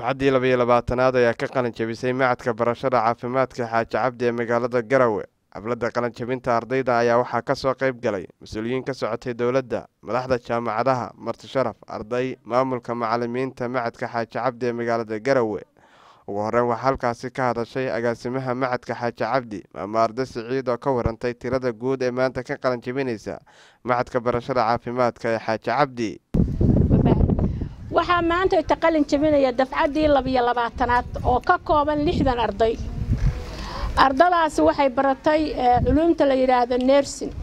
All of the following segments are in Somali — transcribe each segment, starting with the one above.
dafcaddii labayo labaatanaad ayaa ka qalin jabisay macadka barashada caafimaadka xaaji cabdi ee magaalada garowe xafladda qalin jabinta ardayda ayaa waxaa kasoo qayb galay mas-uuliyiin ka socotay dowladda madaxda jaamacadaha marti sharaf arday maamulka macalimiinta macadka xaaji cabdi ee magaalada garowe ugu horeyn waxaa halkaasi ka hadashay agaasimaha macadka xaaji cabdi maama arday siciid oo ka warantay tirada guud ee maanta ka qalin jabinaysa macadka barashada caafimaadka ee xaaji cabdi waxaa maanta ta qalin jabinaya dafcaddii labiyo labaatanaad oo ka kooban lixdan arday ardadaasi waxay baratay culuumta la yidhaahdo nersin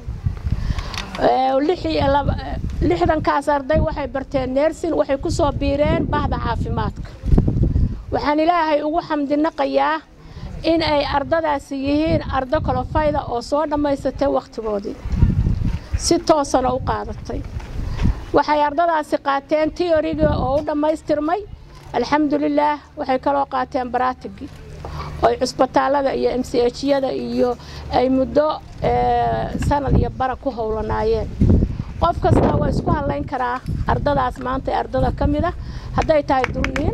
lixdankaas arday waxay barteen nersin waxay ku soo biireen bahda caafimaadka waxaan ilaahay ugu xamdinaqayaa in ay ardadaasi yihiin ardo kolofayda oo soo dhammaysatay wakhtigoodii si toosana u qaadatay waxay ardadaasi qaateen tioriga oo u dhammaystirmay alxamdulilaah waxay kaloo qaateen baraatigi oy cusbitaalada iyo m c hyada iyo ay muddo sanad iyo bara ku howlanaayeen qof kastaa waa isku hadlayn karaa ardadaas maanta ee ardada ka mid a hadday tahay durniin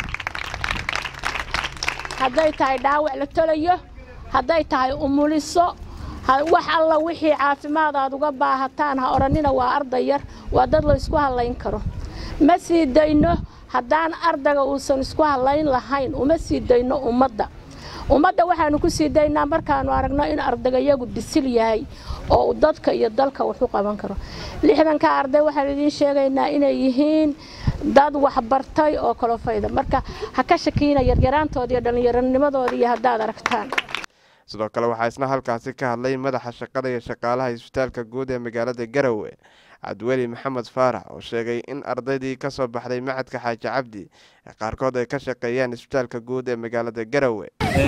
hadday tahay dhaawac la tolayo hadday tahay umuliso wax alla wixii caafimaad aad uga baahataan ha odhanina waa arday yar waa dad la isku hadlayn karo ma sii dayno haddaan ardayga uusan isku hadlayn lahayn uma sii dayno ummadda ummadda waxaanu ku sii daynaa markaanu aragno in ardaygayagu bisil yahay oo dadka iyo dalka wax u qaban karo lixdanka arday waxaan idiin sheegaynaa inay yihiin dad waxbartay oo kolofayda marka ha ka shakiina yaryaraantooda iyo dhallinyaronimadooda iyo haddaad aragtaan sidoo kale waxaa isna halkaasi ka hadlay madaxa shaqada iyo shaqaalaha isbitaalka guud ee magaalada garowe cabdiweli maxamed faarax oo sheegay in ardaydii ka soo baxday macadka xaaji cabdi ee qaarkood ay ka shaqeeyaan isbitaalka guud ee magaalada garowe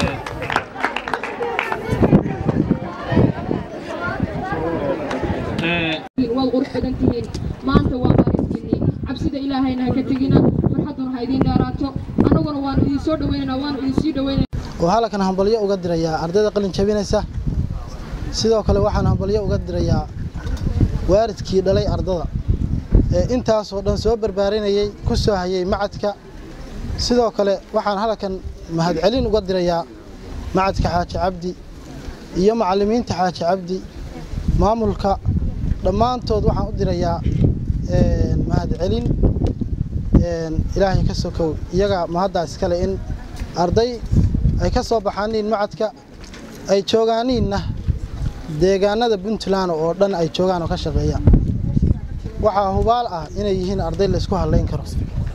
waad qurux badan tihiin maanta waa maalintiinii cabsida ilaahayna ha ka tegina farxadduna ha idiin dheeraato annaguna waanu idin soo dhawaynaynaa waanu idin sii dhawaynayna oo halkan hambalyo uga dirayaa ardayda qalin jabinaysa sidoo kale waxaan hambalyo uga dirayaa waalidkii dhalay ardada ee intaasoo dhan soo barbaarinayay ku soo hayay macadka sidoo kale waxaan halkan mahadcelin uga dirayaa macadka xaaji cabdi iyo macallimiinta xaaji cabdi maamulka dhammaantood waxaan u dirayaa mahadcelin ilaahay ka sokow iyaga mahaddaa iskale in arday ay ka soo baxaaniin macadka ay joogaaniinna deegaanada puntland oo dhan ay joogaan oo ka shaqeeyaan waxaa hubaal ah inay yihiin arday laysku hadlayn karo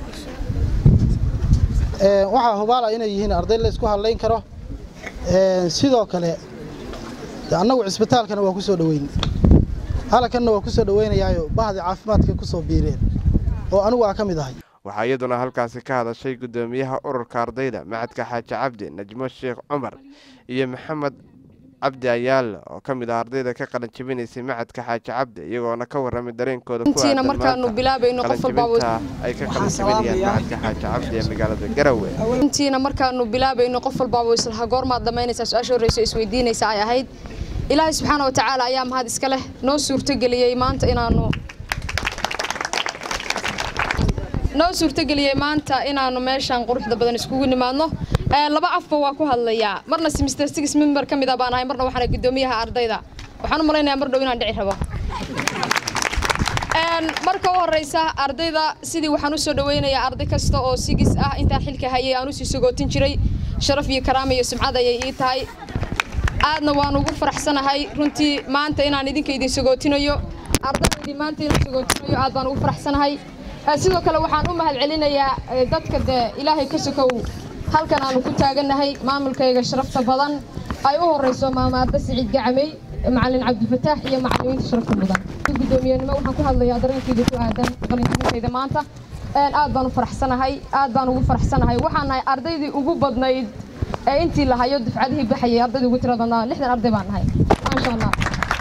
waxaa hubaal ah inay yihiin arday laysku hadlayn karo sidoo kale annagu cisbitaalkana waa ku soo dhaweyn halkanna waa ku soo dhaweynayaayo bahdi caafimaadka ku soo biireen oo anigu aa ka mid ahay waxaa iyaduna halkaasi ka hadashay guddoomiyaha ururka ardayda macadka xaaji cabdi najmo sheekh cumar iyo maxamed cabdi ayaale oo ka mid ah ardayda ka qalin jabinaysay macadka xaaji cabdi iyagoona ka warramay dareenkooda intiina markaanu bilaabayno qof walba ay ka qalin jabinayaan macadka xaaji cabdi ee magaalada garowe intiina markaanu bilaabayno qof walbaaba islaha goormaad dhammaynaysaa su-aasha horreysa isweydiinaysa ay ahayd ilaahay subxaana wa tacaala ayaa mahad iska leh noo suurtogeliyey maanta inaanu noo suurtogeliyey maanta inaanu meeshaan quruxda badan iskugu nimaadno laba afba waa ku hadlayaa marna simister six member ka mid a baan ahay marna waxaana guddoomiyaha ardayda waxaan u malaynayaa mar dhow inaan dhici rabo marka u horeysa ardayda sidii waxaan usoo dhaweynayaa arday kasta oo sigis ah intaan xilka hayay aan usii sagootin jiray sharaf iyo karaama iyo sumcad ayay ii tahay aadna waan ugu faraxsanahay runtii maanta inaan idinka idin sagootinayo ardaydaydii maanta inaan sagootinayo aad baan ugu faraxsanahay sidoo kale waxaan u mahad celinayaa dadka dee ilaahay ka sokow halkan aanu ku taagannahay maamulkayga sharafta badan ay u horeyso maama arda siciid gacamey macalin cabdifataax iyo macalimiinta sharafta mudan guddoomiyenimo waxaan ku hadlayaa dareenkayga ku aadan qalinjibintayda maanta aad baan u faraxsanahay aad baan ugu faraxsanahay waxaan nahay ardaydii ugu badnayd ee intii la hayo dufcadihii baxayay ardaydii ugu tirada badnaa lixdan arday baan nahay maasha allah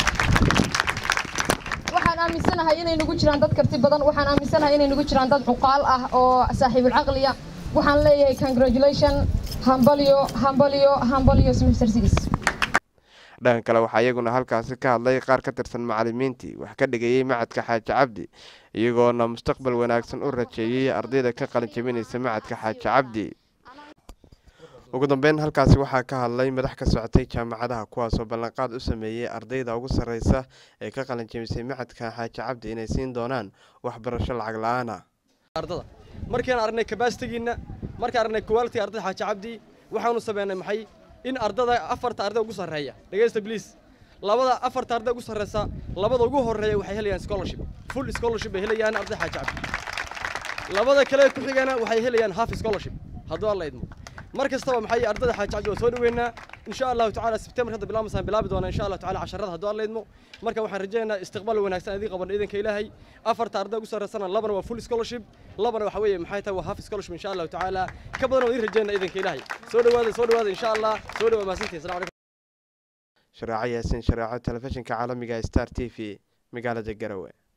waxaan aaminsanahay inay nagu jiraan dad karti badan waxaan aaminsanahay inay nagu jiraan dad cuqaal ah oo saaxiibul caqliya waxaan leeyahay congratulation hambalyo hambalyo hambalyo semester six dhanka kale waxaa iyaguna halkaasi ka hadlay qaar ka tirsan macalimiintii wax ka dhigayey macadka xaaji cabdi iyagoona mustaqbal wanaagsan u rajeeyey ardayda ka qalin jabinaysa macadka xaaji cabdi ugu dambeyn halkaasi waxaa ka hadlay madax ka socotay jaamacadaha kuwaasoo ballanqaad u sameeyey ardayda ugu sarreysa ee ka qalin jabisay macadka xaaji cabdi inay siin doonaan waxbarasho lacag la-aan ah ardada markaan aragnay kabasitigiina markaan aragnay quality ardada xaaji cabdi waxaanu sameynay maxay in ardada afarta arday ugu sarreeya dhegeysta please labada afarta arday ugu sarreysa labada ugu horeeya waxay helayaan scholarship full scholarship bay helayaan arday xaaji cabdi labada kale ku xigana waxay helayaan half scholarship hadduu alla idmo mar kastaba maxay ardada xaaji cabdi waa soo dhaweynaa insha allahu tacaala sebtembar hadda bilaamasaan bilaabi doonaa insha allahu tacaala casharada hadduu alla idmo marka waxaan rajaynaynaa istiqbaal wanaagsan idiin qabanno iidanka ilaahay afarta arday ugu sarreysana labana waa full scholarship labana waxa weeye maxay tahay waa half scholarship insha allahu tacaala ka badan waa idiin rajaynaa iidanka ilaahay soo dhawaada soo dhawaada insha allah soo dhawaad mahadsantihin salaam calaykum shareeco yaasin shareeco telefishinka caalamiga star t v magaalada garowe